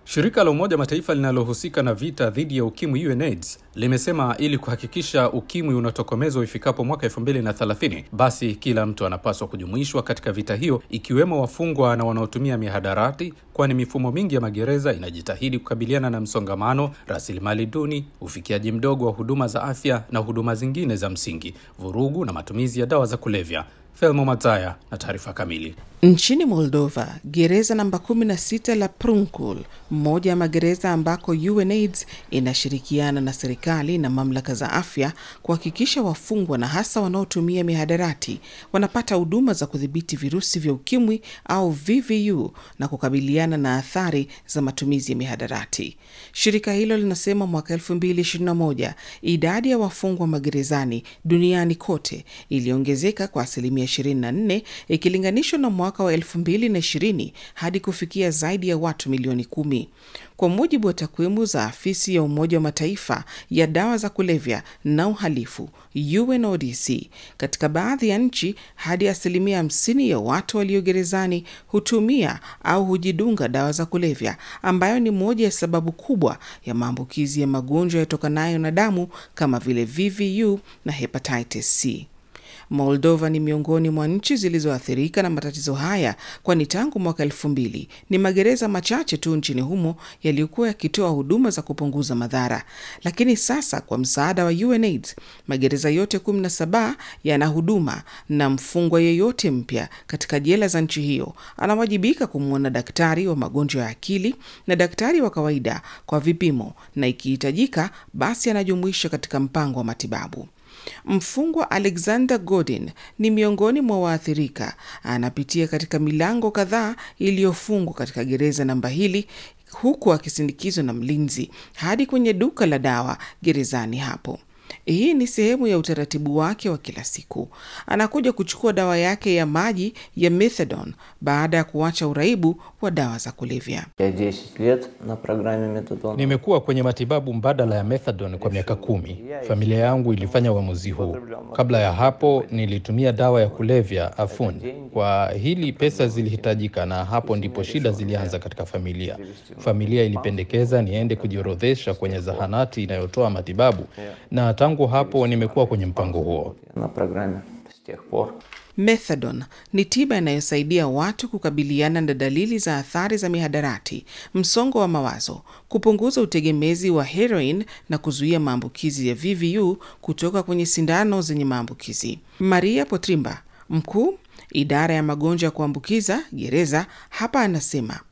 Shirika la Umoja Mataifa linalohusika na vita dhidi ya ukimwi UNAIDS limesema ili kuhakikisha ukimwi unatokomezwa ifikapo mwaka 2030 basi kila mtu anapaswa kujumuishwa katika vita hiyo, ikiwemo wafungwa na wanaotumia mihadarati, kwani mifumo mingi ya magereza inajitahidi kukabiliana na msongamano, rasilimali duni, ufikiaji mdogo wa huduma za afya na huduma zingine za msingi, vurugu na matumizi ya dawa za kulevya. Thelmo Mataya na taarifa kamili. Nchini Moldova, gereza namba 16 la Prunkul, mmoja ya magereza ambako UNAIDS inashirikiana na serikali na mamlaka za afya kuhakikisha wafungwa na hasa wanaotumia mihadarati wanapata huduma za kudhibiti virusi vya ukimwi au VVU na kukabiliana na athari za matumizi ya mihadarati. Shirika hilo linasema mwaka 2021 idadi ya wafungwa magerezani duniani kote iliongezeka kwa asilimia 24 ikilinganishwa na mwaka wa 2020 hadi kufikia zaidi ya watu milioni kumi. Kwa mujibu wa takwimu za afisi ya Umoja wa Mataifa ya dawa za kulevya na uhalifu UNODC, katika baadhi ya nchi hadi asilimia 50 ya watu walio gerezani hutumia au hujidunga dawa za kulevya, ambayo ni moja ya sababu kubwa ya maambukizi ya magonjwa yatokanayo na damu kama vile VVU na hepatitis C. Moldova ni miongoni mwa nchi zilizoathirika na matatizo haya, kwani tangu mwaka elfu mbili ni magereza machache tu nchini humo yaliyokuwa yakitoa huduma za kupunguza madhara. Lakini sasa kwa msaada wa UNAIDS magereza yote 17 yana huduma, na mfungwa yeyote mpya katika jela za nchi hiyo anawajibika kumwona daktari wa magonjwa ya akili na daktari wa kawaida kwa vipimo, na ikihitajika basi anajumuisha katika mpango wa matibabu. Mfungwa Alexander Godin ni miongoni mwa waathirika. Anapitia katika milango kadhaa iliyofungwa katika gereza namba hili huku akisindikizwa na mlinzi hadi kwenye duka la dawa gerezani hapo. Hii ni sehemu ya utaratibu wake wa kila siku. Anakuja kuchukua dawa yake ya maji ya methadone baada ya kuacha uraibu wa dawa za kulevya. Nimekuwa kwenye matibabu mbadala ya methadone kwa miaka kumi. Familia yangu ilifanya uamuzi huu. Kabla ya hapo nilitumia dawa ya kulevya Afun. Kwa hili pesa zilihitajika, na hapo ndipo shida zilianza katika familia. Familia ilipendekeza niende kujiorodhesha kwenye zahanati inayotoa matibabu na tangu hapo nimekuwa kwenye mpango huo. Methadone ni tiba inayosaidia watu kukabiliana na dalili za athari za mihadarati, msongo wa mawazo, kupunguza utegemezi wa heroin na kuzuia maambukizi ya VVU kutoka kwenye sindano zenye maambukizi. Maria Potrimba, mkuu idara ya magonjwa ya kuambukiza gereza, hapa anasema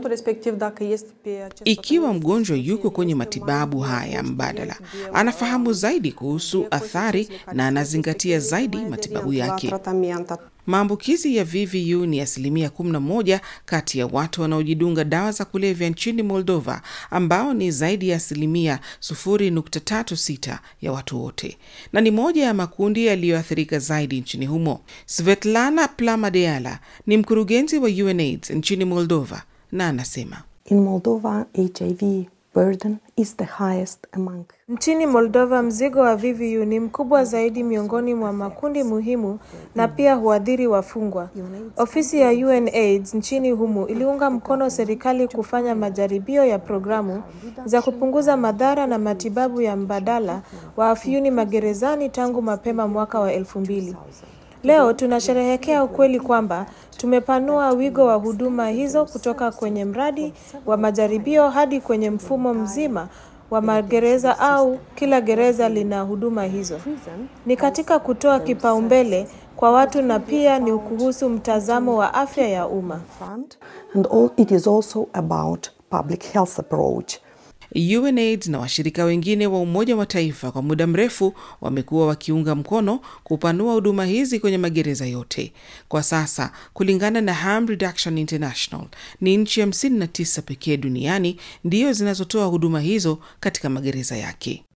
ikiwa mgonjwa yuko kwenye matibabu haya mbadala, anafahamu zaidi kuhusu athari na anazingatia zaidi matibabu yake. Maambukizi ya VVU ni asilimia 11 kati ya watu wanaojidunga dawa za kulevya nchini Moldova, ambao ni zaidi ya asilimia 0.36 ya watu wote, na ni moja ya makundi yaliyoathirika zaidi nchini humo. Svetlana Plamadeala ni mkurugenzi wa UNAIDS nchini Moldova na anasema In Moldova, HIV burden is the highest among Nchini Moldova mzigo wa VVU ni mkubwa zaidi miongoni mwa makundi muhimu na pia huadhiri wafungwa. Ofisi ya UNAIDS nchini humu iliunga mkono serikali kufanya majaribio ya programu za kupunguza madhara na matibabu ya mbadala wa afyuni magerezani tangu mapema mwaka wa elfu mbili. Leo tunasherehekea ukweli kwamba tumepanua wigo wa huduma hizo kutoka kwenye mradi wa majaribio hadi kwenye mfumo mzima wa magereza au kila gereza lina huduma hizo. Ni katika kutoa kipaumbele kwa watu na pia ni kuhusu mtazamo wa afya ya umma. and all, it is also about public health approach. UNAIDS na washirika wengine wa Umoja wa Mataifa kwa muda mrefu wamekuwa wakiunga mkono kupanua huduma hizi kwenye magereza yote. Kwa sasa, kulingana na Harm Reduction International, ni nchi 59 pekee duniani ndiyo zinazotoa huduma hizo katika magereza yake.